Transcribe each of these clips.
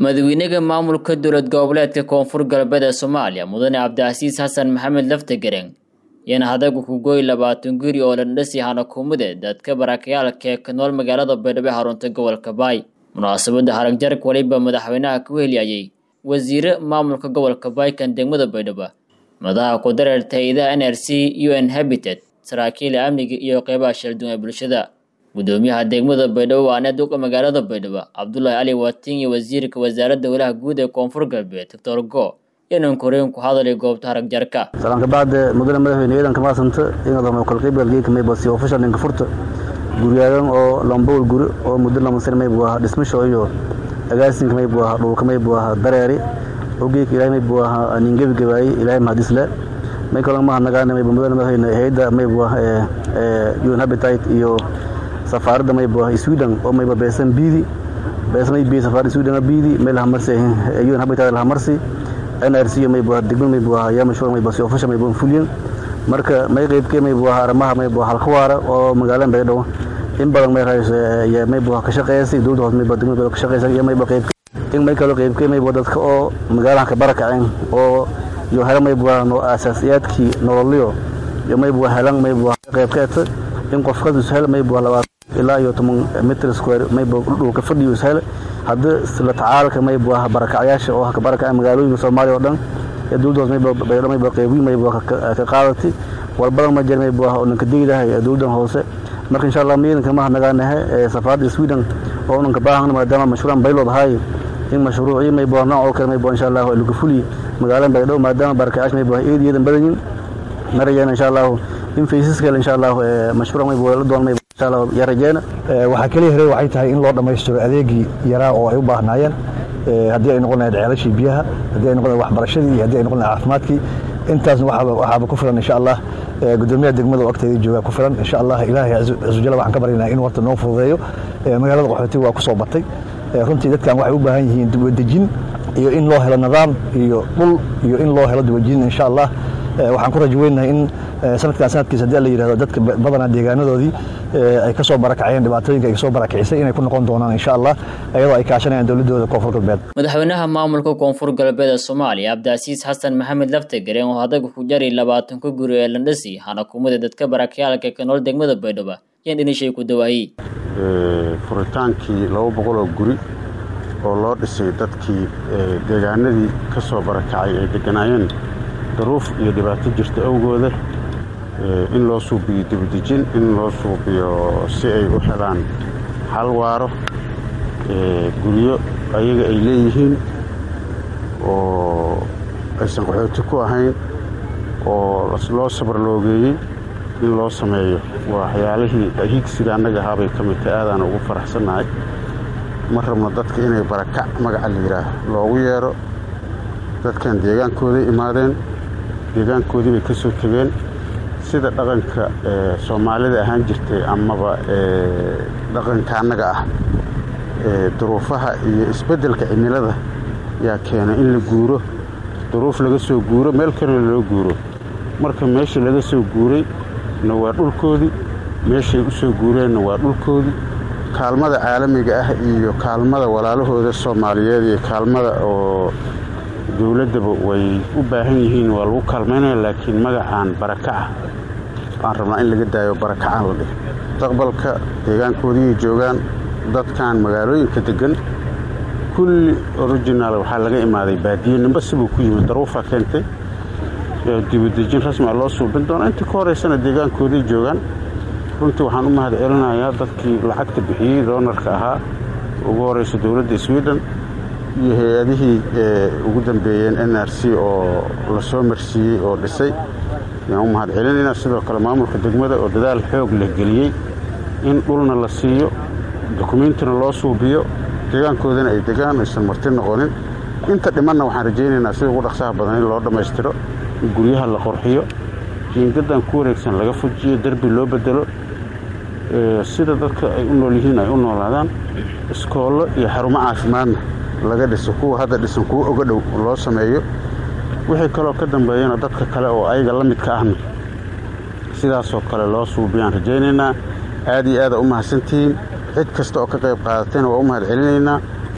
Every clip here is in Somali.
madaxweynaha maamulka dowlad goboleedka koonfur galbeed ee soomaaliya mudane cabdicasiis xasan maxamed laftagareng yana hadagu ku gooy labaatan guri oo landhasi hanakumade dadka barakayaalka ee ka nool magaalada baydhabo ee xarunta gobolka baay munaasabadda haragjarka weliba madaxweynaha ku heliyayay wasiire maamulka gobolka baay kan degmada baydhabo madaxa ku dareerta hay-adaha n r c u n habitat saraakiila amniga iyo qeybaha shalduun ee bulshada gudoomiyaha degmada baydhabo waa neduqa magaalada baydhabo cabdulaahi cali watin iyo wasiirka wasaaradda walaha guud ee koonfur galbeed doctor go inaan koreen ku hadalay goobta haragjarka salaanka bacde mudane madaxweyne ciidanka maasanta inadama kolqaybgalgeeka maybasi official ninka furta guryaadan oo lambowl guri oo muddo lama sano maybu ahaa dhismasho iyo agaasinka maybu ahaa dhulka maybu ahaa dareeri ogeeka ilahay maybu ahaa ningebigabaayey ilahay mahadisle may kaloo mahadnagaana maybu mudane madaxweyne hayadda maybu ah un habitat iyo safaaradda maybu ah sweden oo mayba beesan biidi beesan may biidi safaaradda sweden biidi may lahamarsi un habitat lahamarsi nrc maybu ah degmad maybu ah yaa mashhuur maybu si official maybu fuliyan marka may qaybkee maybu ah arrimaha maybu ah halka waara oo magaalada baydhabo in badan may rahayso maybu ah ka shaqeysay dowladda hoose maybu degmada baydhabo ka shaqeysay iyo maybu qaybkee in may kaloo qaybkee maybu dadka oo magaalahan ka barakaceen oo iyo hela maybu ah asaasiyaadkii nololyo iyo maybu helan maybu ah qaybkeeta in qofkas ishel maybu ah labaatan ilaa iyo toban mitr square maybu dhulka fadhiyo ishel haddii isla tacaalka maybu ah barakacyaasha oo ka barakacay magaalooyinka soomaaliya oo dhan ee dowladda hoose maybu baydhabo maybu qaybiin maybu ka qaadati walbadan ma jir maybu ah oo nanka degidahay dowladdan hoose marka insha allah miidanka maha nagaanahe ee safaaradda sweden oo nanka baahan maadaama mashruucan baylood ahaay in mashruucii maybu ah nooc oo kale maybu insha allah lagu fuliy magaalada baydhabo maadaama barakacyaasha maybu ah eediyadan badanyin marayana insha allahu in faysaskale insha allah mashruuc maybu la doon maybu waxaa keliya hore waxay tahay in loo dhammaystiro adeegii yaraa oo ay u baahnaayeen haddii ay noqon lahayd ceelashii biyaha haddii ay noqon lahayd waxbarashadii iyo haddii ay noqon lahayd caafimaadkii intaasna waxaaba ku filan insha allah gudoomiyaha degmada oo agteeda joogaa ku filan insha allah ilaahay cazujalla waxaan ka baryaynaa in warta noo fududeeyo magaalada qaxootiga waa ku soo batay runtii dadkan waxay u baahan yihiin dibadejin iyo in loo helo nidaam iyo dhul iyo in loo helo dibadejin insha allah waxaan ku rajo weynahay in sanadkan sanadkiisa hadii la yidhahdo dadka badanaa deegaanadoodii ay ka soo barakaceen dhibaatooyinka ay kasoo barakicisay inay ku noqon doonaan insha allah iyadoo ay kaashanayaan dowladooda koonfur galbeed madaxweynaha maamulka koonfur galbeed ee soomaaliya cabdicasiis xasan maxamed laftagareen oo hadaga ku jari labaatanka guri ee landhasi hanakumada dadka barakayaalka ka nool degmada baydhabo yan dhinishay ku dawaayey furitaankii laba boqoloo guri oo loo dhisay dadkii deegaanadii ka soo barakacay ay deganaayeen daruuf iyo dhibaato jirta awgooda in loo suubiyo dibadejin in loo suubiyo si ay u helaan hal waaro guryo ayaga ay leeyihiin oo aysan qaxooti ku ahayn oo loo sabarloogeeyey in loo sameeyo waxyaalihii higsiga annaga ahaabay ka mid tahay aadaan ugu faraxsannahay ma rabno dadka inay barakac magaca la yidhaah loogu yeedho dadkan deegaankooday imaadeen deegaankoodii bay ka soo tegeen sida dhaqanka soomaalida ahaan jirtay amaba dhaqanka annaga ah duruufaha iyo isbeddelka cimilada yaa keenay in la guuro duruuf laga soo guuro meel kaloo loo guuro marka meeshii laga soo guuray na waa dhulkoodii meeshay u soo guureenna waa dhulkoodii kaalmada caalamiga ah iyo kaalmada walaalahooda soomaaliyeed iyo kaalmada oo dowladdaba way u baahan yihiin waa lagu kaalmaynaya laakiin magacaan barakaca waan rabnaa in laga daayo barakacaan la dhih mustaqbalka deegaankoodiiay joogaan dadkan magaalooyinka deggan kulli orijinaal waxaa laga imaaday baadiye nimba sibuu ku yimid daruufaa keentay dibadejin rasmia loo suubin doona intii ka horeysana deegaankoodiay joogaan runtii waxaan u mahad celinayaa dadkii lacagta bixiyey doonarka ahaa ugu horeysa dowladda sweden iyo hay-adihii ugu dambeeyeen n r c oo la soo marsiiyey oo dhisay ayaan u mahad celinayna sidoo kale maamulka degmada oo dadaal xoog leh geliyey in dhulna la siiyo dukumiintina loo suubiyo deegaankoodana ay degaan aysan marti noqonin inta dhimanna waxaan rajaynaynaa sida ugu dhaqsaha badan in loo dhammaystiro in guryaha la qorxiyo jiingaddan ku wareegsan laga fujiyo derbi loo bedelo sida dadka ay u nool yihiin ay u noolaadaan iskoollo iyo xarumo caafimaadna laga dhiso kuwa hadda dhisan kuwa oga dhow loo sameeyo wixii kaloo ka dambeeyana dadka kale oo ayaga la midka ahna sidaasoo kale loo suubiyaan rajaynaynaa aad iyo aada u mahadsantihiin cid kasta oo ka qayb qaadatayna waa u mahad celinaynaa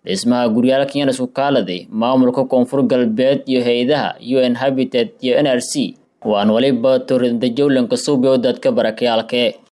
dhismaha guryaalkan yana isku kaaladay maamulka koonfur galbeed iyo hay-adaha u n habitat iyo n r c waan waliba turinda jowlanka suubyo dadka barakayaalke